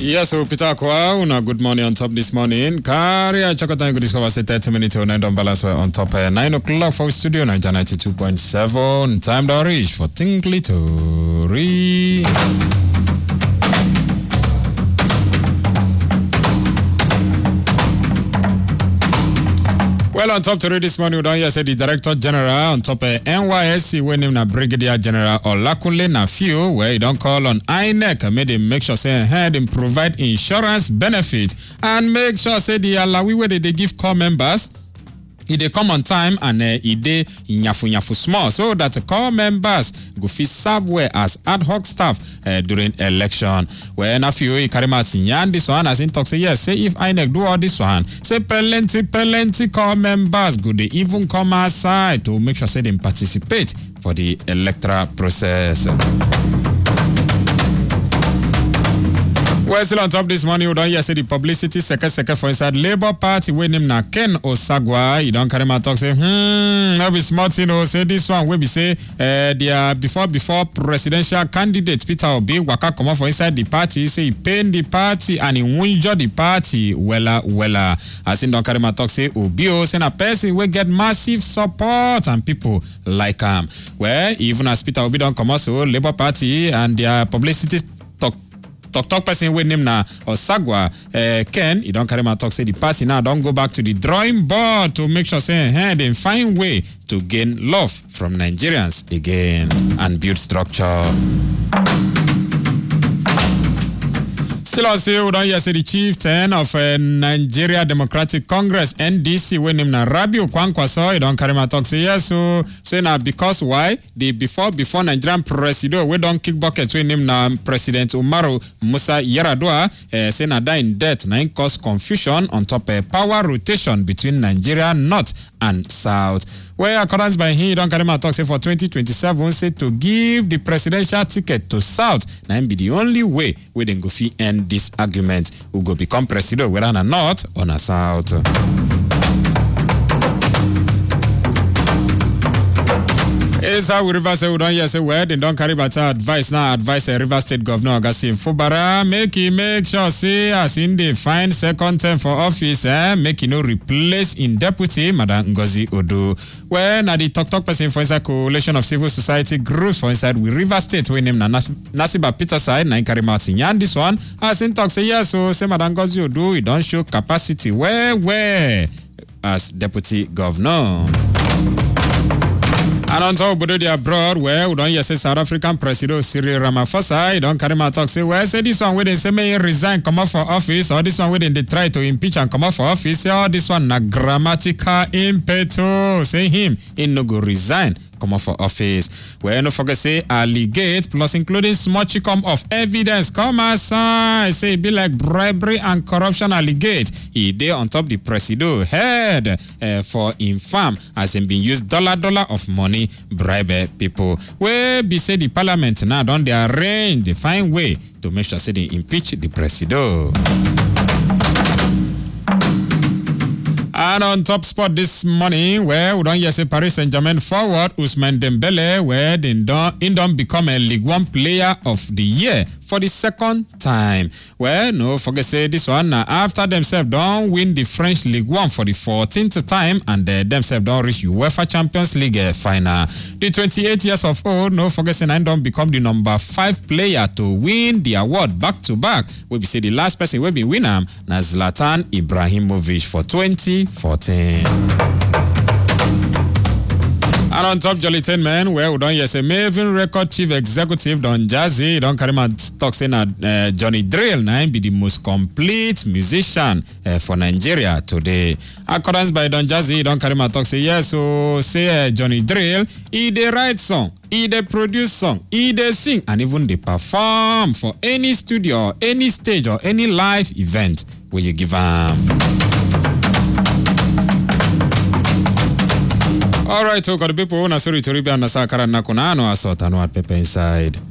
Yes, so Peter Kwa, una good morning on top this morning. Kari, I check out time to discover say 30 minutes on end on balance on top uh, 9 o'clock for studio, Niger 92.7. Time to reach for Tinkly to read. Well, on top to read this morning, we don't hear say the Director General on top of NYSC, when him na Brigadier General Olakunle Nafiu, where he don't call on INEC, made him make sure say had him provide insurance benefit and make sure say the alawi where they, they give core members e dey come on time and uh, e dey nyafu nyafu small so that core members go fit serve well as ad hoc staff uh, during election well nafiu e carry mouth yarn this one as im talk say yes say if inec do all this one say plenty plenty core members go dey even come outside to make sure say dem participate for the electoral process. Well, still on top this morning, we don't hear say the publicity second second for inside Labour Party wey name na Ken Osagwa. He don carry my talk say, hmm, no be small thing o. Say this one wey be say uh, their before before presidential candidate Peter Obi waka comot for inside the party. Say he pain the party and he wunjure the party wella wella. As him don carry my talk say Obi o say na person wey get massive support and people like am. Well, even as Peter Obi don comot so Labour Party and their publicity talk tok tok person wey name na osagwa uh, ken e don carry my talk say the party now don go back to the drawing board to make sure say uh, dem find way to gain love from nigerians again and build structure. Still on say we don hear say the chieftain of uh, Nigeria Democratic Congress NDC wey name na Rabiu Kwankwaso e don carry my talk say yes so say na because why the before before Nigerian presido wey don kick bucket wey name na President Umaru Musa Yar'Adua uh, say na that in death na im cause confusion on top uh, power rotation between Nigeria North and South. Well, accordance by him, e don carry my talk say for 2027 say to give the presidential ticket to South na im be the only way wey dem go fit end this argument who go become president whether na North or na South. Inside with Rivers, we don hear say well, dem don carry better advice now. Advice uh, Rivers State Governor Ogasin Fubara make e make sure say as im dey find second term for office, eh, make e no replace im deputy, Madam Ngozi Odo. Well, na the talk talk person for inside coalition of civil society groups for inside with Rivers State wey name na Nas Nasiba Peter side na im carry mouth yarn this one. As im talk say yes, so say Madam Ngozi Odo e don show capacity well well as deputy governor. And on top obodo dey abroad, well, we don hear say South African President Cyril Ramaphosa, he don carry my talk say, well, say this one wey dem say make him resign comot for office, or this one wey dem dey try to impeach and comot for office, say all this one na grammatical impetus, say him, he no go resign comot for office. Well, no forget say allegate plus including small chicom of evidence come outside, say e be like bribery and corruption allegate. E dey on top the presido head uh, for im farm as im bin use dollar dollar of money bribe pipo wey be say di parliament now don dey arrange dey find way to make sure say dem impeach di presido. And on top spot this morning, where we don hear say Paris Saint-Germain forward Ousmane Dembele, where he don he don become a League One player of the year for the second time. Well, no forget say this one na after themselves don win the French League One for the 14th time and uh, themselves don reach UEFA Champions League uh, final. The 28 years of old, no forget say na don become the number five player to win the award back to back. We be say the last person wey be win am na Zlatan Ibrahimovic for 2014. And on top Jolly Ten Men, where we don hear say Maven Record Chief Executive Don Jazzy don carry my talk say na uh, Johnny Drill na him be the most complete musician uh, for Nigeria today. Accordance by Don Jazzy, don carry my talk say yes, so say uh, Johnny Drill, he dey write song, he dey produce song, he dey sing and even dey perform for any studio, or any stage or any live event wey you give am. Alright, so got the people una sorry to ribia na sakara na kuna ano asota no at pepe inside.